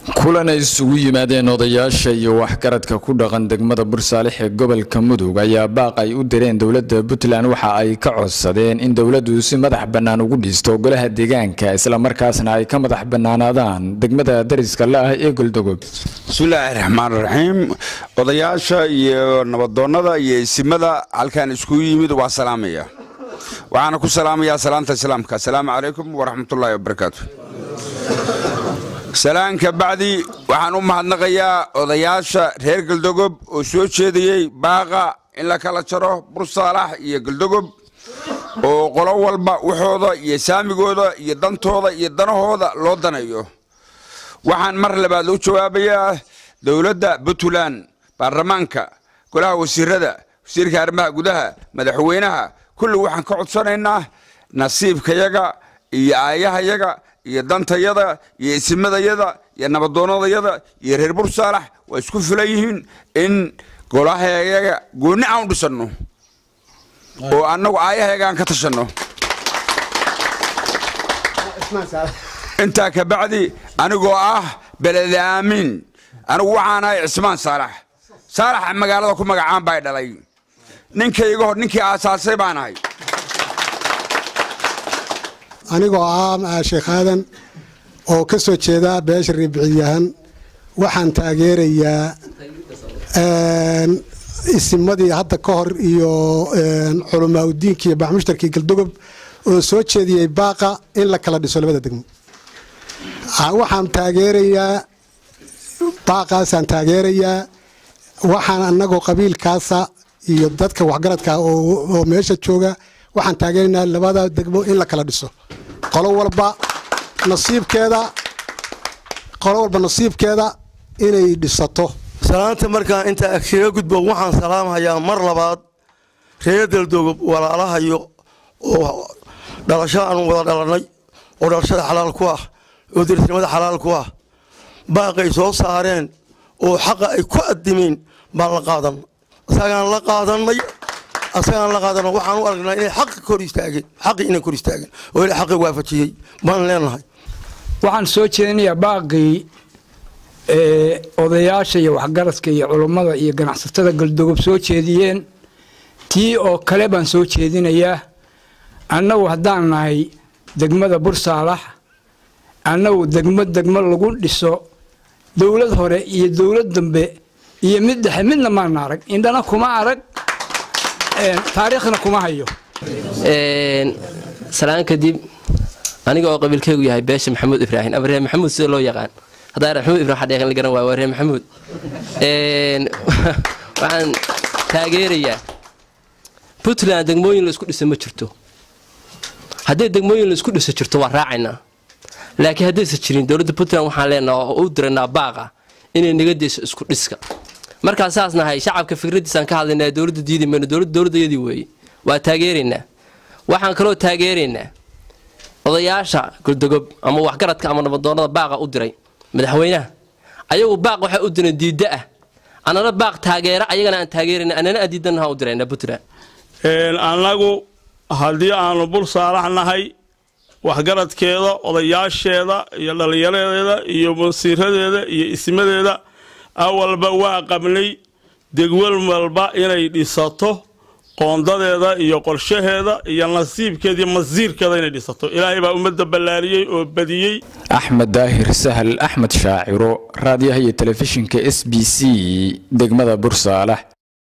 kulan ay isugu yimaadeen odayaasha iyo waxgaradka ku dhaqan degmada bursaalix ee gobolka mudug ayaa baaq ay u direen dowladda puntland waxa ay ka codsadeen in dowladdu si madax bannaan ugu dhisto golaha deegaanka islamarkaasna ay ka madax bannaanaadaan degmada dariska la ah ee goldogob bismillaahi raxmaan raxiim odayaasha iyo nabadoonnada iyo isimada halkaan iskugu yimid waa salaamaya waxaana ku salaamayaa salaanta islaamka asalaamu calaykum waraxmatullaahi wabarakaatu salaanka bacdi waxaan u mahadnaqayaa odayaasha reer galdogob oo soo jeediyey baaqa in la kala jaro bursaalax iyo galdogob oo qolo walba waxooda iyo saamigooda iyo dantooda iyo danahooda loo daneeyo waxaan mar labaad u jawaabayaa dowladda puntland baarlamaanka golaha wasiirada wasiirka arrimaha gudaha madaxweynaha kulli waxaan ka codsanaynaa nasiibkayaga iyo aayahayaga iyo dantayada iyo isimadayada iyo nabadoonnadayada iyo reer bursaalax waa isku filan yihiin in golahayaga goonni aan u dhisanno oo annagu aayahayaga aan ka tashanno intaa ka bacdi anigoo ah belede aamiin anigu waxaan ahay cismaan saalax saalaxa magaalada ku magacaan baa dhalay ninkayga hor ninkii aasaasay baan ahay anigoo ah sheekh aadan oo ka soo jeeda beesha riibiciyahan waxaan taageerayaa isimadii hadda ka hor iyo culamaa udiinka iyo baxmushtarkii galdogob oo soo jeediyey baaqa in la kala dhiso labada degmo waxaan taageerayaa baaqaasaan taageerayaa waxaan anagoo qabiilkaasa iyo dadka waxgaradka oo meesha jooga waxaan taageeraynaa labada degmo in la kala dhiso qolo walba nasiibkeeda qolo walba nasiibkeeda inay dhisato salaanta markaan intaa kaga gudbo waxaan salaamhayaa mar labaad reer daldogob walaalahayo oo dhalasho aan wada dhalanay oo dhalashada xalaal ku ah oo derisnimada xalaal ku ah baaqay soo saareen oo xaqa ay ku adimeen baan la qaadan isagaan la qaadanay asagaan la qaadano waxaan u aragnaa inay xaqi kor istaageen xaqi inay kor istaageen oo ila xaqi waafajiyey baan leenahay waxaan soo jeedinayaa baaqii odayaasha iyo waxgaradka iyo culummada iyo ganacsatada galdogob soo jeediyeen tii oo kale baan soo jeedinayaa annagu haddaan nahay degmada bursaalax annagu degmo degmo lagu dhiso dowlad hore iyo dowlad dambe iyo mid dhexe midna maana arag indhana kuma arag taariikhna kuma hayo salaan kadib aniga oo qabiilkeygu yahay beesha maxamuud ibraahim ama reer maxamuud sida loo yaqaan haddaa reer maxamuud ibrahim xadheeqan la garan waay waa reer maxamuud waxaan taageerayaa puntland degmooyin la isku dhisa ma jirto haddii degmooyin la isku dhisa jirto waa raacaynaa laakiin haddaysa jirin dowladda puntland waxaan leenaha oo u diraynaa baaqa inay naga deyso isku dhiska markaa saas nahay shacabka fikradiisaan ka hadlaynaa dowladda diidi mayno dowladda dowladdayadii weeye waa taageeraynaa waxaan kaloo taageeraynaa odayaasha goldogob ama waxgaradka ama nabadoonnada baaqa u diray madaxweynaha ayagu baaq waxay u direen diidda ah annana baaq taageera ayagana aan taageerayna annana aan diidanaha u dirayna puntland annagu haddii aanu bul saalax nahay waxgaradkeeda odayaasheeda iyo dhallinyaradeeda iyo wasiiradeeda iyo ismadeeda awalba waa qabnay degwal walba inay dhisato qoondadeeda iyo qorshaheeda iyo nasiibkeeda iyo masiirkeeda inay dhisato ilaahay baa ummadda ballaariyey oo badiyey axmed daahir sahal axmed shaaciro raadiyaha iyo telefishinka s b c degmada bursaalax